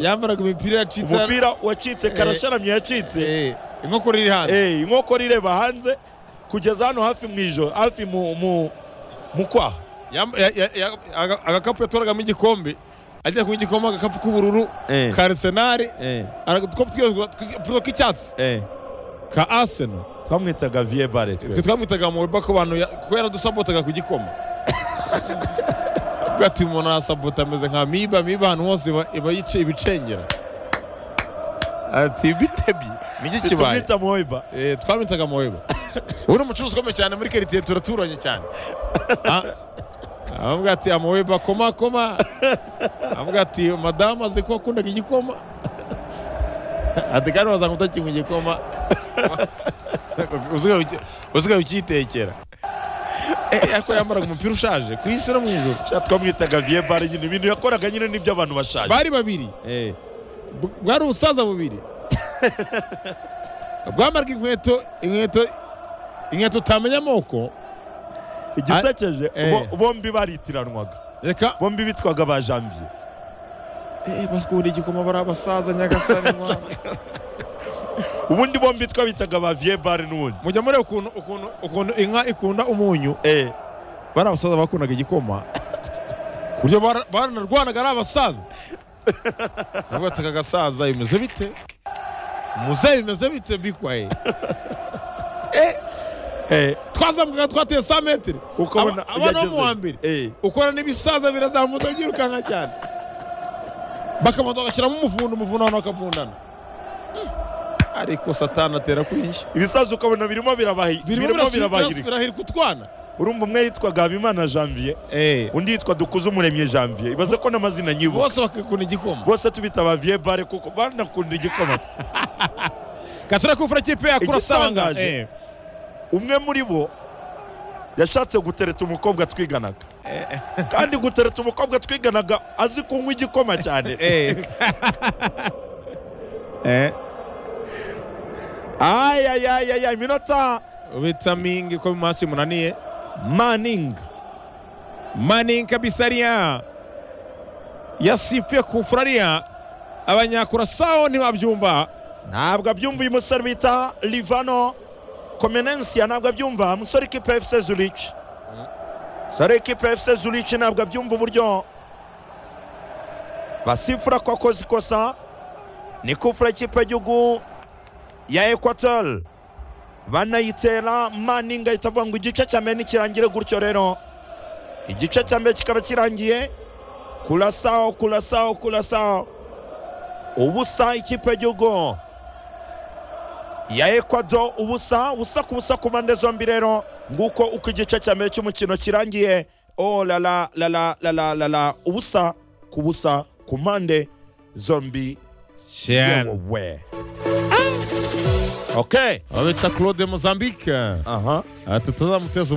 yambaraga imipira yacitse umupira wacitse karasharamye yacitse Eh, inkokora iri hanze Eh, inkokora ireba hanze kugeza hano hafi mu ijoro hafi mu mu mu kwaha Yam- ya- ya- ya- aga- agakapu yatoragamo igikombe ajya kunywa igikoma agakapu k'ubururu Eh. ka arisenali Eh, agakombe tw'igipuro k'icyatsi eh. ka aseno twamwitaga vie bare twe twamwitaga mu rugo ku bantu ya- kuko yaradusabotaga ku gikoma gatuma umuntu arasabota ameze nka miba miba ahantu hose iba- iba yice ibicengera ati bitebye niki kibaye tumwita moiba Eh, twamwitaga moweba ubu ni umucuruzi ukomeye cyane muri karitiye turaturanye cyane Ah, aramubwira ati amoweba koma koma aramubwira ati madamu azi ko wakundaga igikoma ati kandi wazanga utakinywa igikoma usigaye- usigaye ukitekera Eh, ariko yambaraga umupira ushaje ku isi no mu ijoro Sha, twamwitaga vie bare nyine ibintu yakoraga nyine nibyo abantu bashaje bari babiri Eh, Bw- bwari ubusaza bubiri bwamaraga inkweto inkweto inkweto utamenya amoko igisekeje Eh. bo- bombi baritiranwaga reka bombi bitwaga ba janvier Eh, bakunda igikoma bari abasaza nyagasani mwana. ubundi bombi twabitaga ba vie bare n'ubundi mujya mureba ukuntu ukuntu ukuntu inka ikunda umunyu Eh, bari abasaza bakundaga igikoma ku buryo bara- baranarwanaga ari abasaza nabataka agasaza bimeze bite muzehe bimeze bite bikwaye eh, twazamukaga twateye sa metero uko Aba- abona- abana bo mu yagezeyo. wa mbere Eh, ukora n'ibisaza birazamuka byirukanka cyane bakabanza bagashyiramo umuvundo umuvundo abantu bakavundana Hmm. ariko satani atera kuri njye ibisaza ukabona birimo birabahi- birimo birabahirika birahirika utwana urumva umwe yitwaga habimana janvier undi yitwa dukuze umuremye janvier ibaze ko n'amazina nyibu bose bakakunda igikoma bose tubita ba vie bare kuko banakunda igikoma gatera kufura kipe yakura asanga Igitangaje. umwe muri bo yashatse gutereta umukobwa twiganaga kandi gutereta umukobwa twiganaga azi kunywa igikoma cyane ayayayaya iminota ubita mingi ko mu maso imunaniye maning mani kabisaria yasifye kufuraria abanyakurasao ntibabyumva ntabwo abyumva uyu musore bita livano komenensiya ntabwo abyumva musore ikipe ya fc zurich musore ikipe ya fc zurich ntabwo abyumva uburyo basifura ko akoze ikosa ni kufura ikipe y'igihugu ya ekwator banayitera maninga ahita avuga ngo igice cya mbere nikirangire gutyo rero igice cya mbere kikaba kirangiye kurasaho kurasaho kurasaho ubusa ikipe y'igihugu ya ekwado ubusa ubusa ku busa ku mpande zombi rero nguko uko igice cya mbere cy'umukino kirangiye o lala lala lala lala ubusa ku busa ku mpande zombi cyane yewe okay aho bita claude mozambique aha ati tuzamuteza